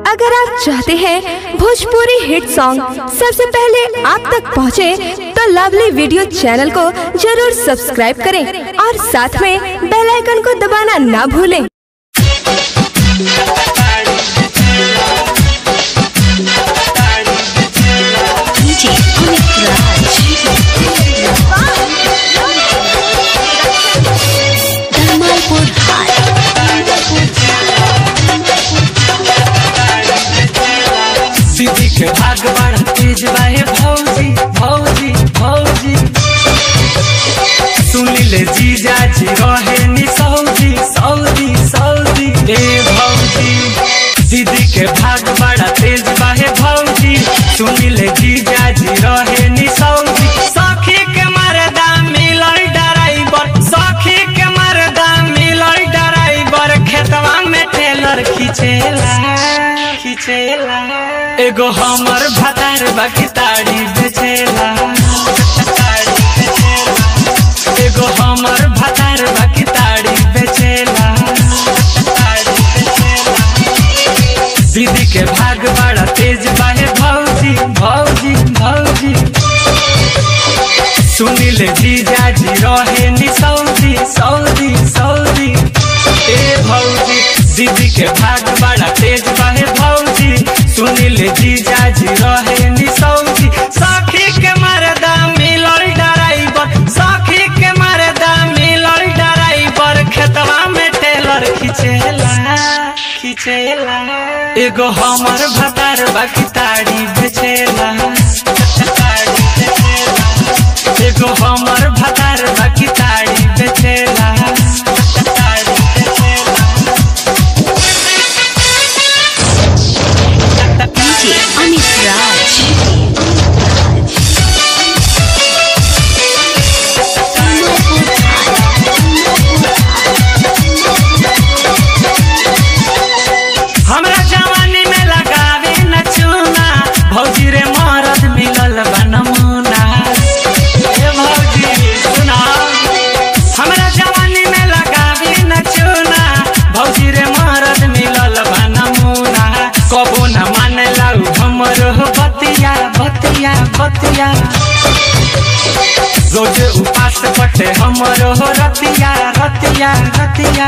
अगर आप चाहते हैं भोजपुरी हिट सॉन्ग सबसे पहले आप तक पहुंचे, तो लवली वीडियो चैनल को जरूर सब्सक्राइब करें और साथ में बेल आइकन को दबाना ना भूलें DJ Amit Raj. Dharmalpur High. दीदी के भाग बड़ा तेज बाहे भौजी भौजी भौजी सुनी ले जीजा जी रहे नी सऊदी सऊदी सऊदी ए भौजी दीदी के भाग बड़ा तेज बाहे भौजी सुनी ले जीजा जी रहे नी सऊदी सखी के मरदा मिलल ड्राइवर सखी के मरदा मिलल ड्राइवर खेतवा में टेलर खिचेला खिचेला एगो हमर भतार बाकी ताड़ी बेचेला एगो हमर भतार बाकी ताड़ी बेचेला दीदी के भाग बड़ा तेज बाहे भौजी भौजी भौजी सुनिल जीजा जी रहे नी सऊदी सऊदी सऊदी ए भौजी दीदी के भाग बड़ा तेज बाहे भौजी सुनिल जीजा जी रहे नी सऊदी सखी के मरदा मिलल ड्राइवर सखी के मरदा मिलल ड्राइवर खेतवा में टेलर खिचेला खिचेला एगो हमर भतार बाकी ताड़ी बेचेला ताड़ी बेचेला एगो हमर भतार बाकी ताड़ी बेचेला ताड़ी बेचेला DJ Amit Raj. Dharmalpur High. हमरा जवानी में लगावे न चूना भौजी रे मरद मिलल बा नमूना ए भौजी सुना हमरा जवानी में लगावे न चूना भौजी रे मरद मिलल बा नमूना कबो न मानेला उ हमरो बतिया बतिया बतिया रोज उपास पटे हमरो रतिया रतिया रतिया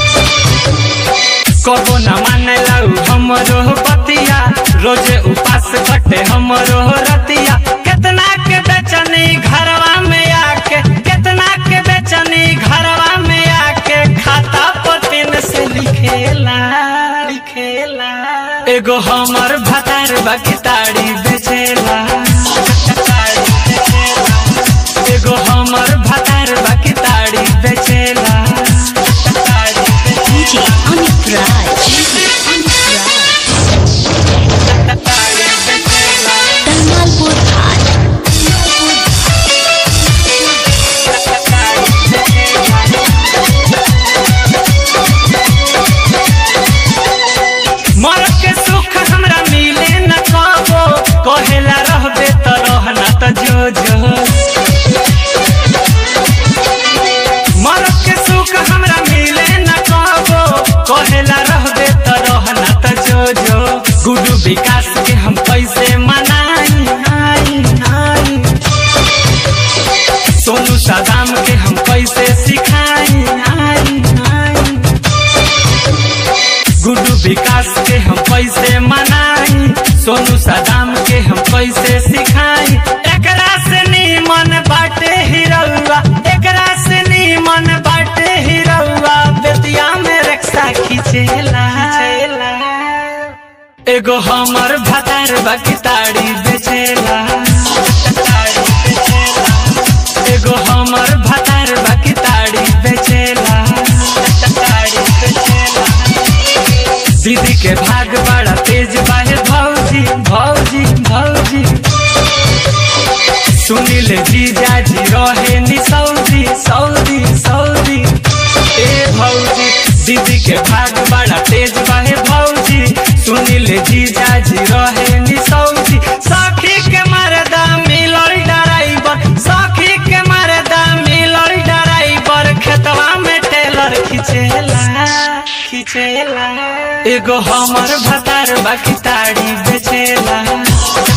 कबो न मानेला उ हमरो बतिया रोज उपास कटे हमरो रतिया कितना के बेचनी घरवा में आके कितना के बेचनी घरवा में आके खाता पर पेन से लिखेला लिखेला एगो हमर भतार बाकी ताड़ी बेचेला ताड़ी बेचेला। एगो हमर भतार बाकी ताड़ी बेचेला ताड़ी बेचेला। DJ Amit Raj. Dharmalpur High. मरद के सुख हमरा मिले न कबो कहेला रहबे त रहना त जो जो मरद के सुख हमरा मिले न कबो कहेला रहबे त रहना त जो जो गुडू विकास के हम कैसे मनाई आई आई सोनू सदाम के हम कैसे सिखाई आई आई गुड्डू विकास के हम कैसे मनाई सोनू सदाम के हम कैसे सिखाई एकरा से नीमन बाटे हिरौआ एकरा से नीमन बाटे हिरौआ बेतिया में रक्षा खिचेला एगो हमर भतार बाकी ताड़ी बेचेला ताड़ी बेचेला एगो हमर भतार बाकी ताड़ी बेचेला ताड़ी बेचेला दीदी के भाग बड़ा तेज बाहे भौजी भौजी भौजी सुनिल जीजा जी रहे नी सऊदी सऊदी सऊदी ए भौजी दीदी के भाग बड़ा तेज बाहे भौजी सुनिल जीजा जी रहे नी सऊदी सखी के मरदा मिलल ड्राइवर सखी के मरदा मिलल ड्राइवर खेतवा में टेलर खिचेला खिचेला एगो हमर भतार बाकी ताड़ी बेचेला